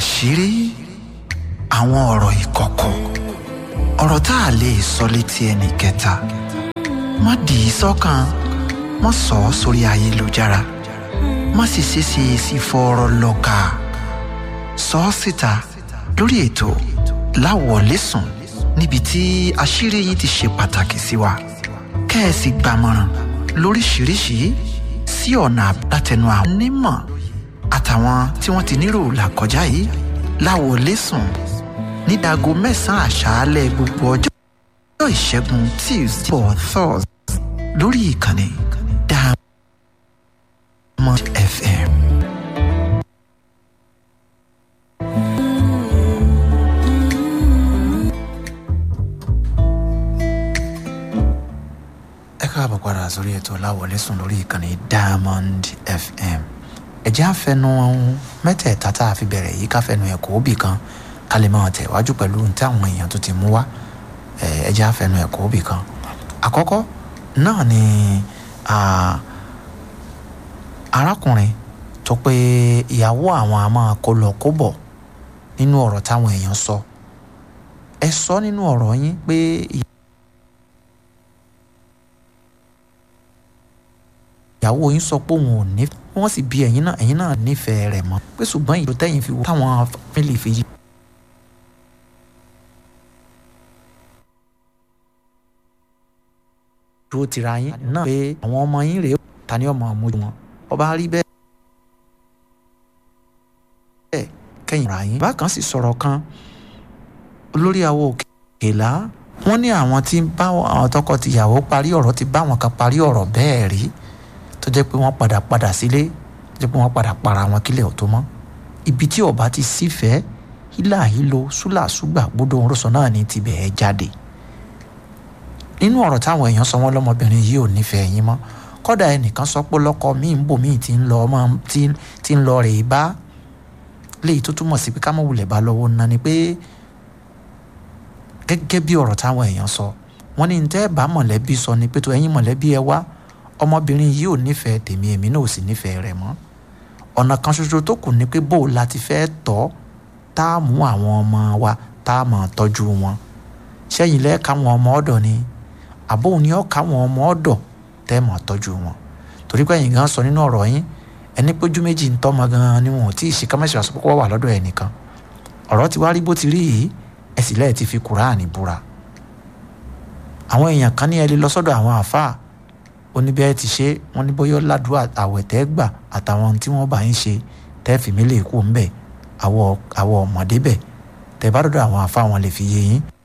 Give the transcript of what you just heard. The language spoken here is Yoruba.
àṣírí àwọn ọ̀rọ̀ ìkọ̀kọ̀ ọ̀rọ̀ tá a lè sọ létí ẹnì kẹta má dì í sọ́kàn má sọ ọ́ sórí ayélujára má sì ṣeéṣe sí fọ́ọ̀rọ̀ lọ́ka sọ ọ́ síta lórí ètò láwọ̀lẹ́sùn níbi tí àṣírí yìí ti ṣe pàtàkì sí wa kẹ́ẹ̀sì gbàmọ̀ràn lóríṣìíríṣìí sí ọ̀nà àbátẹnu àwọn onímọ̀ àtàwọn tí wọ́n ti nírò làkọjá yìí láwọ̀lẹ́sùn ní dago mẹ́sàn-án àṣálẹ́ gbogbo ọjọ́ ìṣẹ́gun tuesday for thursday lórí ìkànnì Diamond FM. ẹ káàbọ̀ padà sórí ètò láwọlẹ́sùn lórí ìkànnì Diamond FM ẹ̀jẹ̀ àfẹnu mẹ́tẹ̀ẹ̀ta tá a fi bẹ̀rẹ̀ yìí káfẹnu ẹ̀kọ́ òbí kan ká lè máa tẹ̀wájú pẹ̀lú ní táwọn èèyàn tó ti mú wá ẹ̀jẹ̀ àfẹnu ẹ̀kọ́ òbí kan àkọ́kọ́ náà ni arákùnrin tó pé ìyàwó àwọn a máa kó lọ kó bọ̀ nínú ọ̀rọ̀ táwọn èèyàn sọ ẹ sọ nínú ọ̀rọ̀ yín pé ìyàwó yín sọ pé òun ò ní wọ́n sì bí ẹ̀yin náà ẹ̀yin náà nífẹ̀ẹ́ rẹ̀ mọ́ pé ṣùgbọ́n ìlú tẹ́yìn fi wò táwọn fámìlì fi yí. dúró tira yín náà pé àwọn ọmọ yín rèé ta ni ọmọ àmójú wọn ọba rí bẹ́ẹ̀ kẹ́yìn ra yín. bákan sì sọ̀rọ̀ kan olórí àwọ̀ òkèlá wọ́n ní àwọn tí ń bá àwọn tọkọ tìyàwó parí ọ̀rọ̀ ti bá àwọn kan parí ọ̀rọ̀ bẹ́ẹ̀ rí tó jẹ́ pé wọ́n padà padà sílé tó jẹ́ pé wọ́n padà para wọn kílẹ̀ ọ̀tún mọ́ ibi tí ọba ti sífẹ̀ẹ́ hílà hílo súlà súgbà gbódò òǹrọ̀sọ náà ní tibẹ̀ ẹ jáde nínú ọ̀rọ̀ táwọn èèyàn sọ wọ́n lọ́mọbìnrin yìí ò nífẹ̀ẹ́ yín mọ́ kọ́dà ẹnìkan sọ pé lọ́kọ míì ń bò míì ti ń lọ ọmọ tí ń lọ rèé bá léyìí tó túmọ̀ sí pé ká mọ̀ wulẹ̀ bá lọ́wọ́ ná ni pé gẹ́gẹ́ bí ọ̀rọ̀ táwọn èèyàn sọ wọ́n ní tẹ́ bá mọ̀lẹ́bí sọ ni pé tó ẹ̀yin mọ̀lẹ́bí ẹ wá ọmọbìnrin yìí ò nífẹ̀ẹ́ tèmi èmi náà ò sì nífẹ̀ẹ́ rẹ̀ mọ́ ọ̀nà kan ṣoṣo tó kù ni pé bó o la ti fẹ́ tọ́ tá a mú àwọn ọmọ wa tá a máa tọ́jú wọn ṣẹ́yìn lẹ́ẹ̀ka àwọn ọmọ ọ̀dọ̀ ni àbóhùn ni ọ̀ka àwọn ọmọ ọ̀dọ̀ tẹ́ máa tọ́jú wọn torí pé ẹ̀yin gan sọ nínú ọ̀rọ̀ yín ẹni pójú méjì ń tọ́mọ gan ni wọn ò tí ì ṣe kámẹ́sì àsopọ̀ wà lọ́dọ̀ ẹnìkan ọ̀rọ̀ ti wá rí bó ti rí yìí ẹ̀sìn lẹ́ẹ̀ ti fi kùránì búra àwọn èèyàn kan ní ẹ lè lọ sọ́dọ̀ àwọn àáfàá oníbẹ̀ ẹ ti ṣe wọ́n ní bóyá ládùúgbò àwẹ̀ tẹ́ gbà àtàwọn tí wọ́n bá ń ṣe tẹ́ fi mí lè kú ńbẹ̀ àwọ̀ ọmọdé bẹ̀ tẹ́ bá dọ̀dọ̀ àwọn àáfàá wọn lè fi yé yín